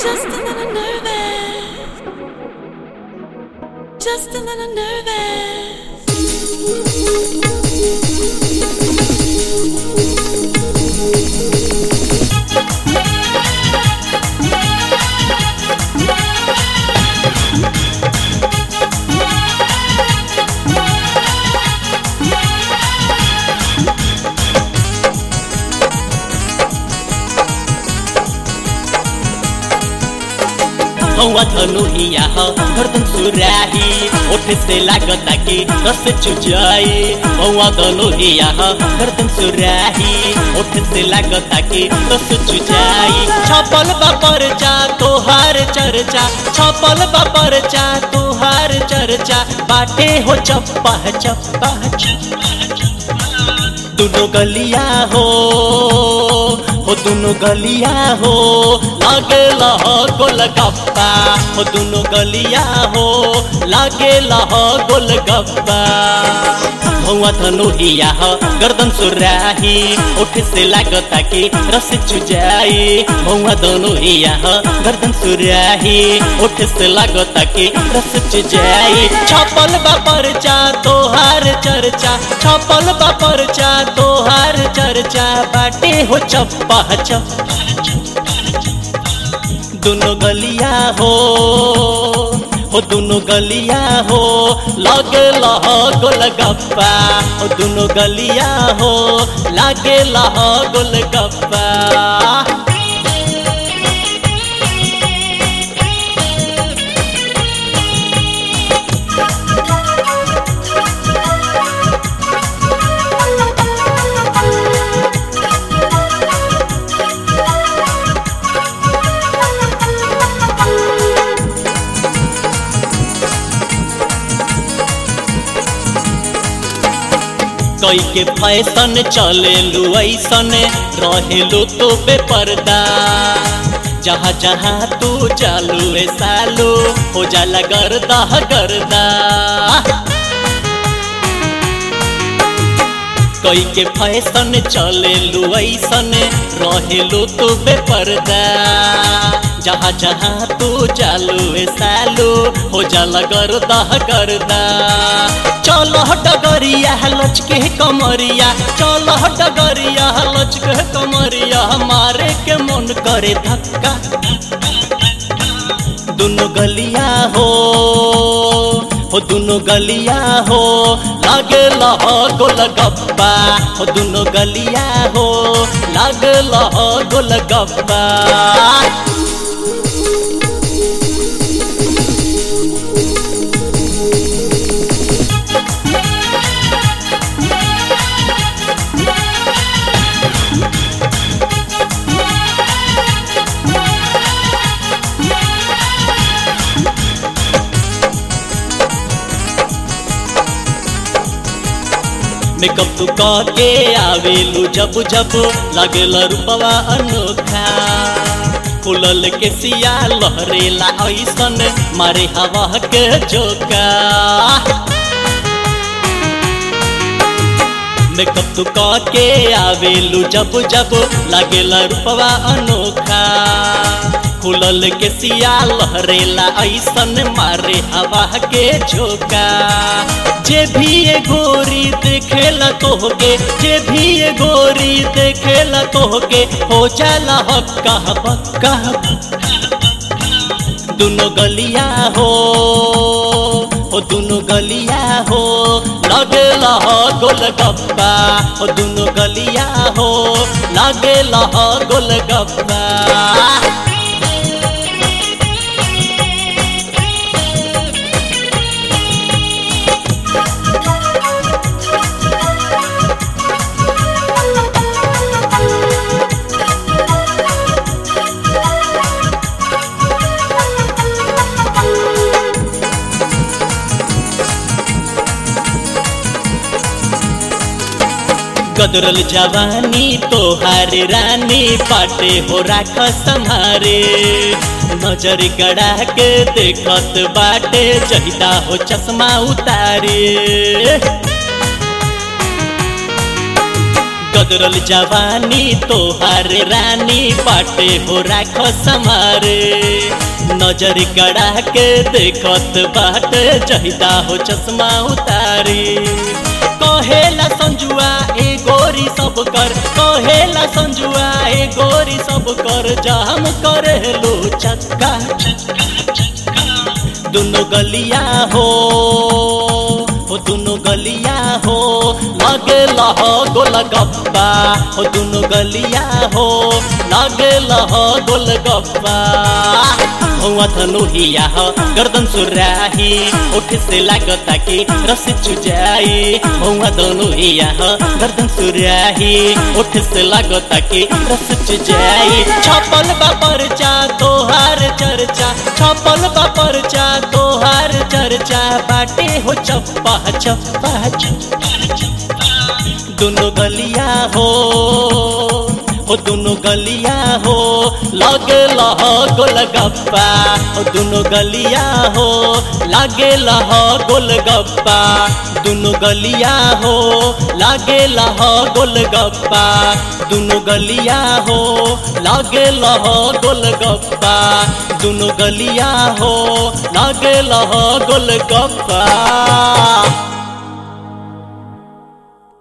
Just a little nervous. Just a little nervous. हौवा धनुहिया ह गर्दन सुराही ओठ से लागता कि रस चुजाई हौवा धनुहिया ह गर्दन सुराही ओठ से लागता कि रस चुजाई छपल बापर जा तोहार चर्चा छपल बापर जा तोहार चर्चा बाटे हो चप्पा चप्पा दुनो गलिया हो हो दुनो गलिया हो लागे लह गोलगप्पा हो दुनो गलिया हो लागे लह गोलगप्पा भौवा धनुहिया ह गर्दन सुराही ओठ से लागता कि रस चुजाई भौवा धनुहिया ह गर्दन सुराही ओठ से लागता कि रस चुजाई छपल बापर जा तोहार चर्चा छपल बापर जा तोहार चर्चा बाटे हो चप्पा चप्पा दुनो गलिया हो हो दुनो गलिया हो लागे लह गोलगप्पा हो दुनो गलिया हो लागे लह गोलगप्पा कई के फैशन चले लू ऐसन रहेलू तो बेपर्दा जहाँ जहाँ तू चालू ए सालू हो जाला गर्दा गर्दा कई के फैशन चले लू ऐसन रहेलू तो बेपर्दा जहाँ जहाँ तू चालू ए सालू हो जाला गर्दा गर्दा चल डगरिया लचके कमरिया चल डगरिया लचके कमरिया मारे के मन करे धक्का दुनो गलिया हो हो दुनो गलिया हो लागे लह गोलगप्पा हो दुनो गलिया हो लागे लह गोलगप्पा मेकअप तू के आवेलू जब जब लगेला रूपवा अनोखा फुलल के सिया लहरेला ऐसन मारे हवा के जोका मेकअप तू के आवेलू जब जब लगेला रूपवा अनोखा खुलल के सिया लहरेला ऐसन मारे हवा के झोंका जे भी ये गोरी देखेला तोहके जे भी ये गोरी देखेला तोहके हो जाला हक्का बक्का दुनो गलिया हो हो दुनो गलिया हो लगेला हो गोलगप्पा हो दुनो गलिया हो लगेला हो गोलगप्पा गदरल जवानी तोहार रानी पाटे हो राख संहारे नजर गड़ा के देखत बाटे जहिदा हो चश्मा उतारे गदरल जवानी तोहार रानी पाटे हो राख समारे नजर गड़ा के देखत बाटे जहिदा हो चश्मा उतारी कहेला संजुआ ए गोरी सब कर कहेला संजुआ ए गोरी सब कर जाम करे लो चक्का दोनों गलिया हो हो दोनों गलिया हो लगे लह गोल गप्पा हो दोनों गलिया हो लगे लह गोल गप्पा हुआ धनुहिया हो गर्दन सुराही उठ से लागता कि रस चुजाई हुआ धनुहिया हो गर्दन सुराही उठ से लागता कि रस चुजाई छपल बापर चा तोहार चर्चा छपल बापर चा तोहार चर्चा बाटे हो चप्पा चप्पा दोनों गलिया हो हो दोनों गलिया हो लगे लह गोल गप्पा हो दोनों गलिया हो लागे लह गोल गप्पा दोनों गलिया हो लागे लह गोल गप्पा दोनों गलिया हो लागे लह गोल गप्पा दोनों गलिया हो लागे लह गोल गप्पा